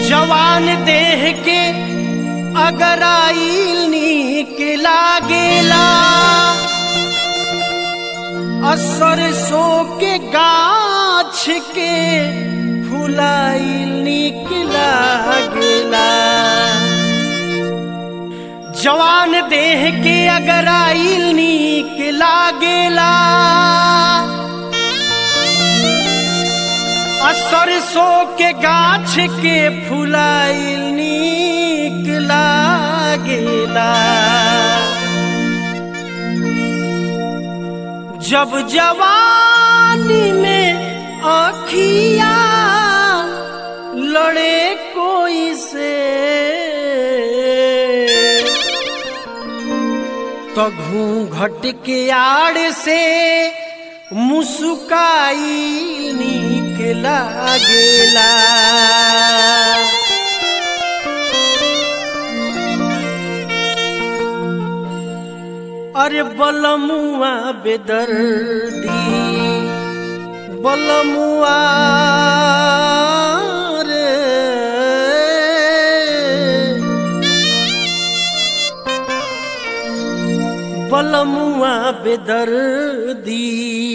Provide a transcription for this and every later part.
जवान देह के अगर आइल नीक लागेला असर सो के गाछ के फुलाइल नीक लागेला जवान देह के अगर आइल नीक लागेला सरसों के गाछ के फुलाइल नीक लागेला जब जवानी में आखिया लड़े कोई से तो घूंघट के आड़ से मुस्काई नीक लागेला अरे बलमुआ बेदर्दी बलमुआ रे बलमुआ बेदर्दी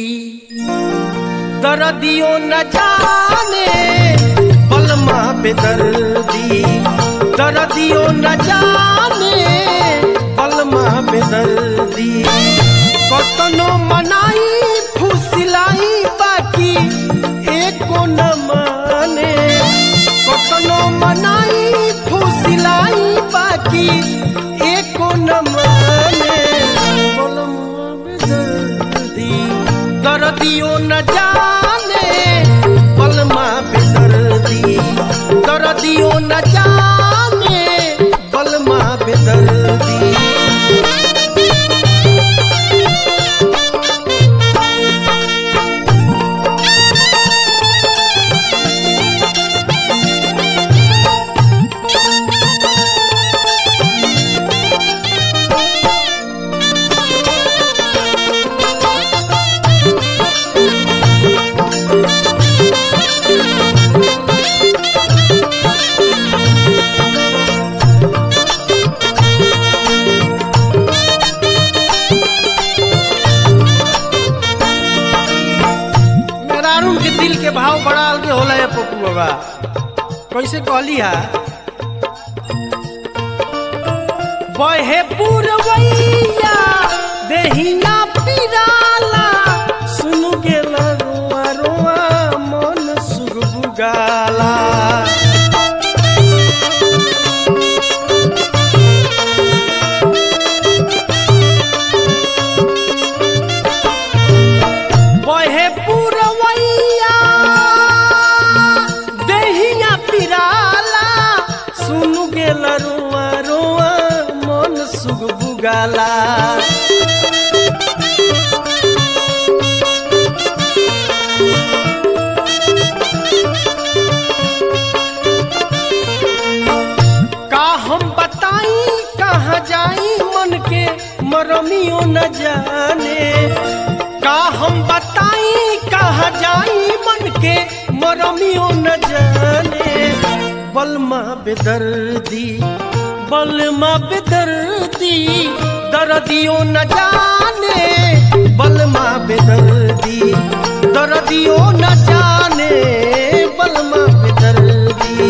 दर्दियों न जाने बलमा बेदर्दी दर्दियों न जाने बलमा बेदर्दी कतनो मनाई फुसिलाई बाकी एको न माने कतनो मनाई फुसिलाई बाकी एको न माने बलमा बेदर्दी दर्दियों न जाने बलमा बेदर्दी दर्दियों न जाने बलमा बेदर्दी मेहरारून के दिल के भाव बड़ा अलगे होला है पप्पू बाबा कैसे कहली हा बहे पुरवैया देहिया पिराला सुन गेला रोआ रोआ मन सुगबुगाला बहे पुरवैया देहिया पिराला सुन गेल रोआ रोआ मन सुग बुगाला का हम बताई कहाँ जाई मन के मरमियो न जाने का हम बताई कहाँ जाई मन के मरमियो न जाने बलमा बेदर्दी बलमा बेदर्दी दर्दियों न जाने बलमा बेदर्दी दर्दियों न जाने बलमा बेदर्दी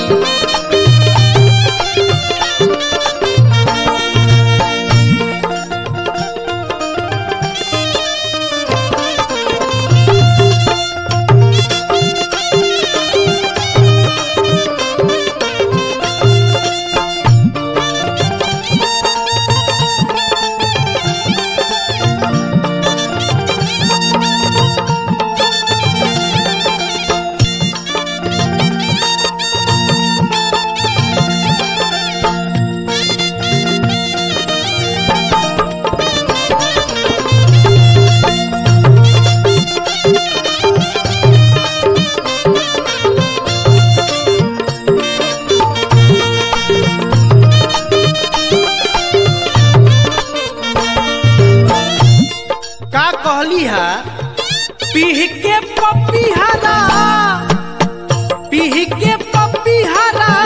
का कहली हा पीह के पपिहरा पीह के पपिहरा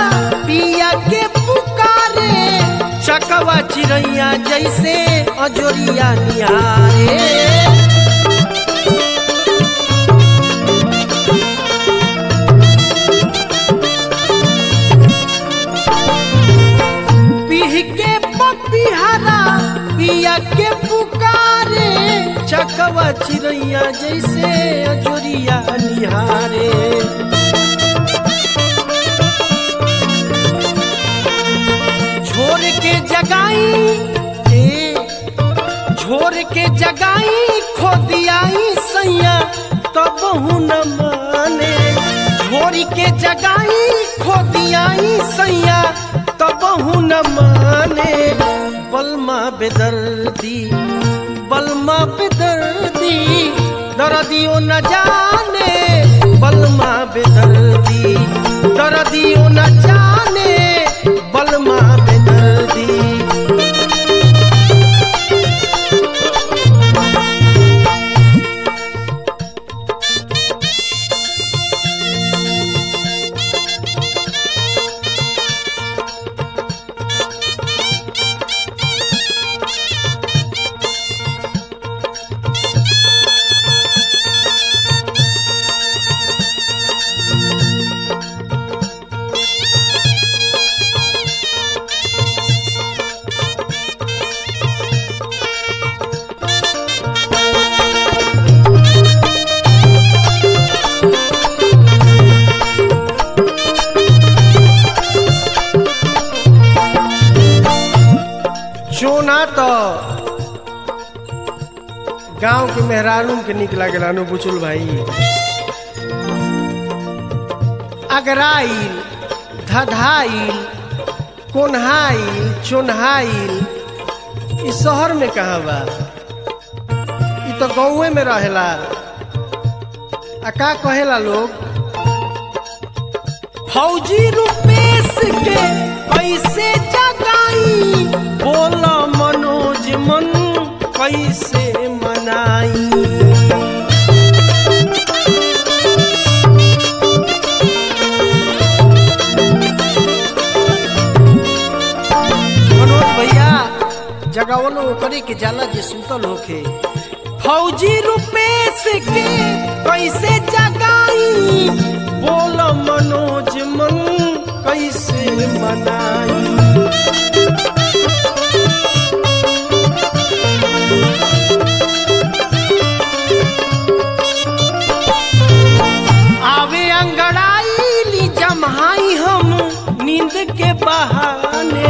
चिड़ैया जैसे अजोरिया निहारे पीह के पपिहरा पिया के पुकारे चकवा चिड़ैया जैसे अजोरिया निहारे छोड़ के जगाई ए छोड़ के जगाई खो दियाई सैया तब न माने छोड़ के जगाई खो दियाई सैया तब न माने बलमा बेदर्दी बलमा बेदर्दी दर्दियों न जाने बलमा बेदर्दी दर्दियों न जाने बलमा बेदर्दी चोना तो गांव के मेहरानू के निक लागेला नु बुचुल भाई अगराइल धधाइल कोन्हाइल चोन्हाइल ई शहर में कहाँ बा ई तो गाँवे में रहेला आ का कहेला लोग फौजी रुपेश के कैसे जगाई बोला मनोज मन कैसे मनाई मनोज भैया जगावलो करे के जाला जे सुतल होखे फौजी रुपेश के कैसे जगाई बोल मनोज मन कैसे मनाई आवे अंगड़ाई ली जमाई हम नींद के बहाने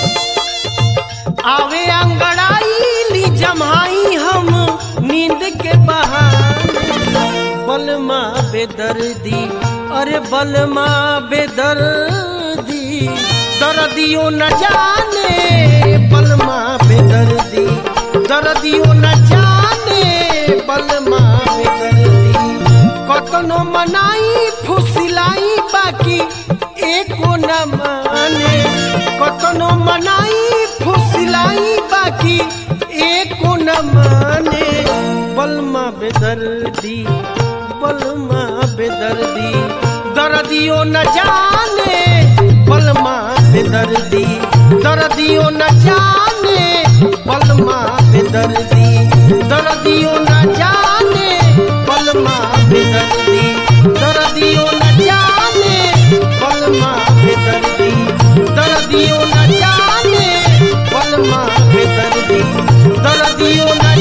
आवे अंगड़ाई ली जमाई हम नींद के बहाने बलमा बेदर्दी अरे बलमा बेदर्दी दर्दियों न जाने बलमा बेदर्दी दर्दियों न जाने बलमा बेदर्दी कतनो मनाई फुसिलाई बाकी एको न माने कतनो मनाई फुसिलाई बाकी एको न माने बलमा बेदर्दी बलमा बेदर्दी दर्दियों न जाने बलमा बेदर्दी दर्दियों न जाने बलमा बेदर्दी दर्दियों न जाने बलमा बेदर्दी दर्दियों न जाने बलमा बेदर्दी दर्दियों न जाने बलमा बेदर्दी दर्दियों न